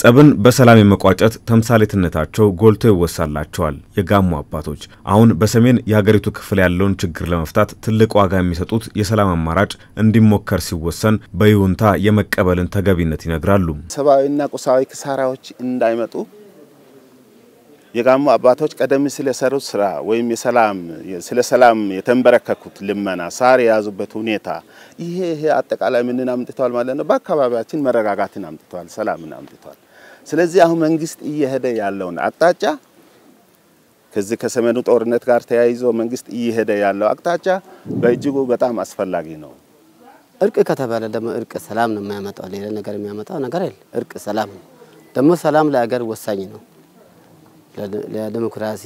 ጸብን በሰላም የመቋጨት ተምሳሌትነታቸው ጎልቶ ይወሳላቸዋል የጋሞ አባቶች። አሁን በሰሜን የሀገሪቱ ክፍል ያለውን ችግር ለመፍታት ትልቅ ዋጋ የሚሰጡት የሰላም አማራጭ እንዲሞከር ሲወሰን በይሁንታ የመቀበልን ተገቢነት ይነግራሉ። ሰብአዊና ቁሳዊ ክሳራዎች እንዳይመጡ የጋሞ አባቶች ቀደም ሲል የሰሩት ስራ ወይም የሰላም ስለ ሰላም የተንበረከኩት ልመና ሳር የያዙበት ሁኔታ ይሄ ይሄ አጠቃላይ ምንን አምጥተዋል ማለት ነው። በአካባቢያችን መረጋጋትን አምጥተዋል፣ ሰላምን አምጥተዋል። ስለዚህ አሁን መንግስት እየሄደ ያለውን አቅጣጫ ከዚህ ከሰሜኑ ጦርነት ጋር ተያይዞ መንግስት እየሄደ ያለው አቅጣጫ በእጅጉ በጣም አስፈላጊ ነው። እርቅ ከተባለ ደግሞ እርቅ ሰላም ነው የሚያመጣው። ሌላ ነገር የሚያመጣው ነገር የለም። እርቅ ሰላም ነው። ደግሞ ሰላም ለሀገር ወሳኝ ነው። ለዲሞክራሲ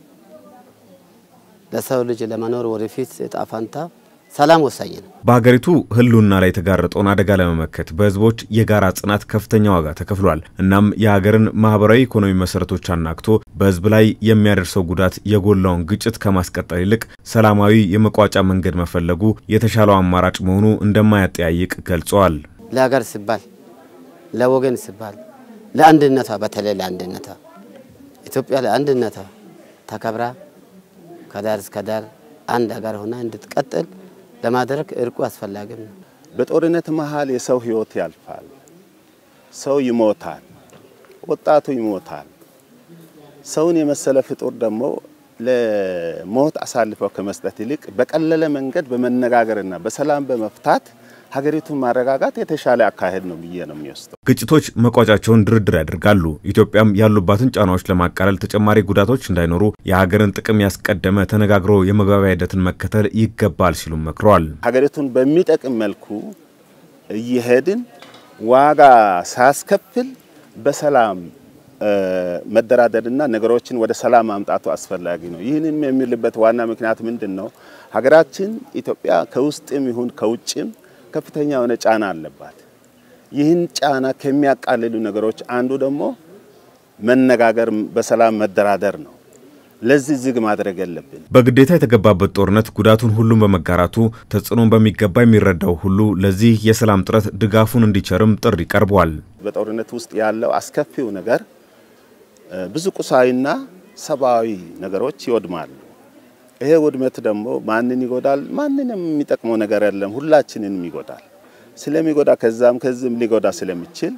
ለሰው ልጅ ለመኖር ወደፊት እጣ ፈንታ ሰላም ወሳኝ ነው። በሀገሪቱ ሕልውና ላይ የተጋረጠውን አደጋ ለመመከት በህዝቦች የጋራ ጽናት ከፍተኛ ዋጋ ተከፍሏል። እናም የሀገርን ማህበራዊ ኢኮኖሚ መሰረቶች አናግቶ በህዝብ ላይ የሚያደርሰው ጉዳት የጎላውን ግጭት ከማስቀጠል ይልቅ ሰላማዊ የመቋጫ መንገድ መፈለጉ የተሻለው አማራጭ መሆኑ እንደማያጠያይቅ ገልጸዋል። ለሀገር ሲባል ለወገን ሲባል ለአንድነቷ በተለይ ለአንድነቷ ኢትዮጵያ ለአንድነቷ ተከብራ ከዳር እስከ ዳር አንድ ሀገር ሆና እንድትቀጥል ለማድረግ እርቁ አስፈላጊም ነው። በጦርነት መሀል የሰው ህይወት ያልፋል፣ ሰው ይሞታል፣ ወጣቱ ይሞታል። ሰውን የመሰለ ፍጡር ደግሞ ለሞት አሳልፈው ከመስጠት ይልቅ በቀለለ መንገድ በመነጋገርና በሰላም በመፍታት ሀገሪቱን ማረጋጋት የተሻለ አካሄድ ነው ብዬ ነው የሚወስደው። ግጭቶች መቋጫቸውን ድርድር ያደርጋሉ። ኢትዮጵያም ያሉባትን ጫናዎች ለማቃለል ተጨማሪ ጉዳቶች እንዳይኖሩ የሀገርን ጥቅም ያስቀደመ ተነጋግሮ የመግባቢያ ሂደትን መከተል ይገባል ሲሉም መክረዋል። ሀገሪቱን በሚጠቅም መልኩ እየሄድን ዋጋ ሳያስከፍል በሰላም መደራደርና ነገሮችን ወደ ሰላም ማምጣቱ አስፈላጊ ነው። ይህንም የሚልበት ዋና ምክንያት ምንድን ነው? ሀገራችን ኢትዮጵያ ከውስጥም ይሁን ከውጭም ከፍተኛ የሆነ ጫና አለባት። ይህን ጫና ከሚያቃልሉ ነገሮች አንዱ ደግሞ መነጋገር፣ በሰላም መደራደር ነው። ለዚህ ዝግ ማድረግ የለብን። በግዴታ የተገባበት ጦርነት ጉዳቱን ሁሉም በመጋራቱ ተጽዕኖን በሚገባ የሚረዳው ሁሉ ለዚህ የሰላም ጥረት ድጋፉን እንዲቸርም ጥሪ ቀርቧል። በጦርነት ውስጥ ያለው አስከፊው ነገር ብዙ ቁሳዊና ሰብአዊ ነገሮች ይወድማሉ። ይሄ ውድመት ደግሞ ማንን ይጎዳል? ማንንም የሚጠቅመው ነገር የለም፣ ሁላችንንም ይጎዳል። ስለሚጎዳ ከዛም ከዚህም ሊጎዳ ስለሚችል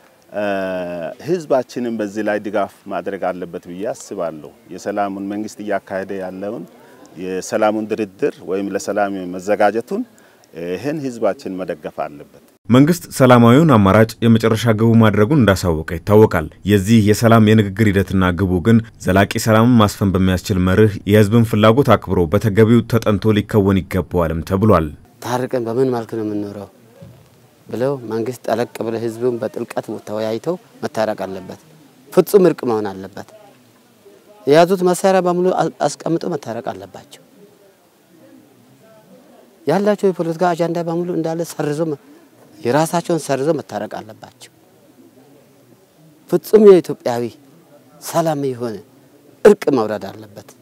ህዝባችንን በዚህ ላይ ድጋፍ ማድረግ አለበት ብዬ አስባለሁ። የሰላሙን መንግስት እያካሄደ ያለውን የሰላሙን ድርድር ወይም ለሰላም መዘጋጀቱን ይህን ህዝባችን መደገፍ አለበት። መንግስት ሰላማዊውን አማራጭ የመጨረሻ ግቡ ማድረጉን እንዳሳወቀ ይታወቃል። የዚህ የሰላም የንግግር ሂደትና ግቡ ግን ዘላቂ ሰላምን ማስፈን በሚያስችል መርህ የህዝብን ፍላጎት አክብሮ በተገቢው ተጠንቶ ሊከወን ይገባዋልም ተብሏል። ታርቀን በምን መልክ ነው የምንኖረው ብለው መንግስት ጠለቅ ብለው ህዝቡን በጥልቀት ተወያይተው መታረቅ አለበት። ፍጹም እርቅ መሆን አለበት። የያዙት መሳሪያ በሙሉ አስቀምጦ መታረቅ አለባቸው። ያላቸው የፖለቲካ አጀንዳ በሙሉ እንዳለ ሰርዞ የራሳቸውን ሰርዞ መታረቅ አለባቸው። ፍጹም የኢትዮጵያዊ ሰላም የሆነ እርቅ መውረድ አለበት።